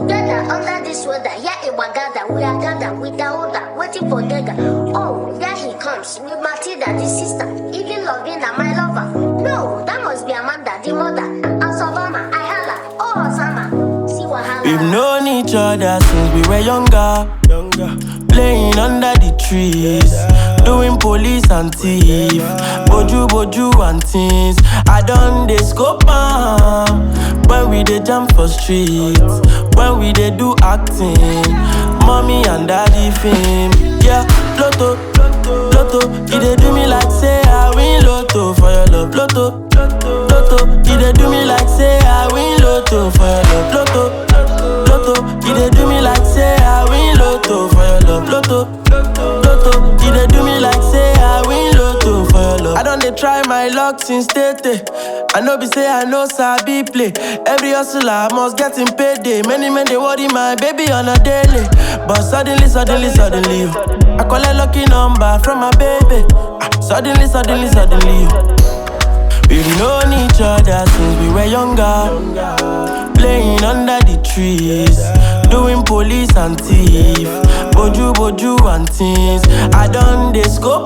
Together under this weather, yeah, it was gather. We are gathered with the older, waiting for Dega. Oh, there he comes with Matilda, the sister. Even Lovina, my lover. No, that must be Amanda, the mother. And Savannah, I holla. Oh, Osama. See what holla. We've known each other since we were younger. Playing under the trees. Doing police and thief. Boju, boju and things. I done the scope am. When we dey jam for streets. When we dey do acting. Mommy and daddy fame. Yeah, Lotto. Lotto. You dey do me like say I win Lotto for your love. Lotto. Lotto. You dey do me like say I win Lotto for your love. Lotto. Lotto, you dey do me like say I win Lotto for your love. Lotto, Lotto, you dey do me like say I win Lotto for your love. I don dey try my luck since tete. I know be say I know sabi play. Every hustler must get him payday. Many men dey worry my baby on a daily, but suddenly, suddenly, suddenly, oh, I collect lucky number from my baby. Ah, Suddenly, suddenly, suddenly. oh. We've known each other since we were younger. Playing under the trees. Doing police and thief. Boju, boju and things. I done the scope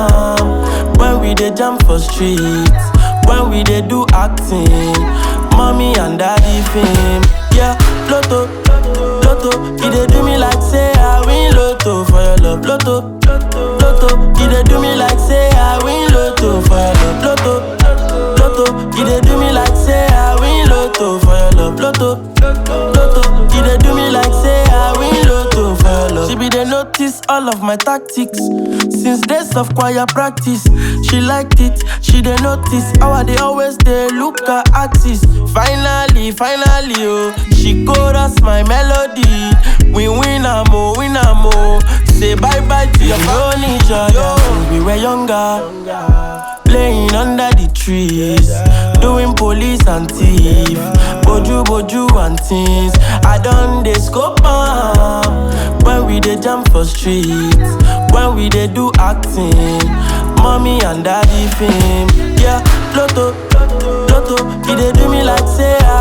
am. When we dey jam for streets. When we dey do acting. Mommy and daddy fame. Yeah, Lotto. Lotto. You dey do me like say I win Lotto for your love. Lotto. Lotto. You dey do me like say I win Lotto for your love. Lotto. Lotto, you dey do me like say I win Lotto for your love. Lotto, Lotto, you dey do me like say I win Lotto for your love. She be dey notice all of my tactics since days of choir practice. She liked it, she dey notice how I dey always dey look her artist. Finally, finally, oh, she chorus my melody. We win am oh, win am oh. Say bye bye to your phone each other. since We were younger. Playing under the trees, doing police and thief, boju boju and things. I done the scope am. When we dey jam for streets, when we dey do acting, mommy and daddy fame. Yeah, Lotto, Lotto, you dey do me like say I